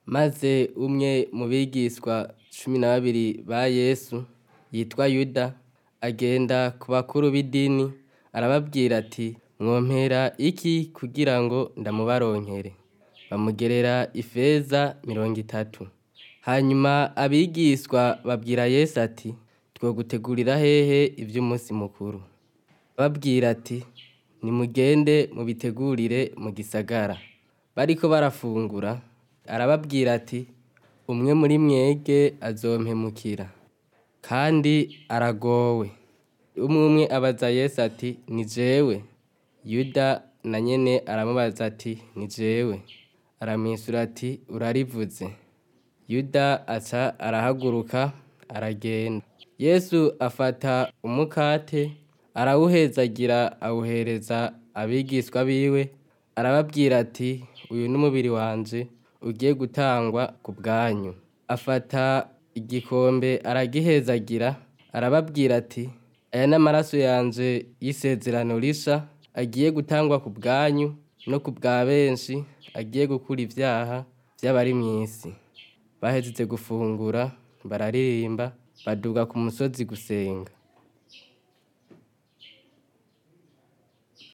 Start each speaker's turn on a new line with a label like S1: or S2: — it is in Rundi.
S1: maze umwe mu bigishwa cumi na babiri ba yesu yitwa yuda agenda ku bakuru b'idini arababwira ati mwompera iki kugira ngo ndamubaronkere bamugerera ifeza mirongo itatu hanyuma abigishwa babwira yesu ati twogutegurira hehe ivy'umunsi mukuru babwira ati nimugende mubitegurire mu gisagara bariko barafungura arababwira ati umwe muri mwege azompemukira kandi aragowe umwe umwe abaza yesu ati ni jewe yuda na nyene aramubaza ati ni jewe aramwisura ati urarivuze yuda aca arahaguruka aragenda yesu afata umukate arawuhezagira awuhereza abigishwa biwe arababwira ati uyu n'umubiri wanje ugiye gutangwa ku bwanyu afata igikombe aragihezagira arababwira ati aya n'amaraso yanje y'isezerano risha agiye gutangwa ku bwanyu no ku bwa benshi agiye gukura ivyaha vy'abari mw'isi bahejeje gufungura bararirimba baduga ku musozi gusenga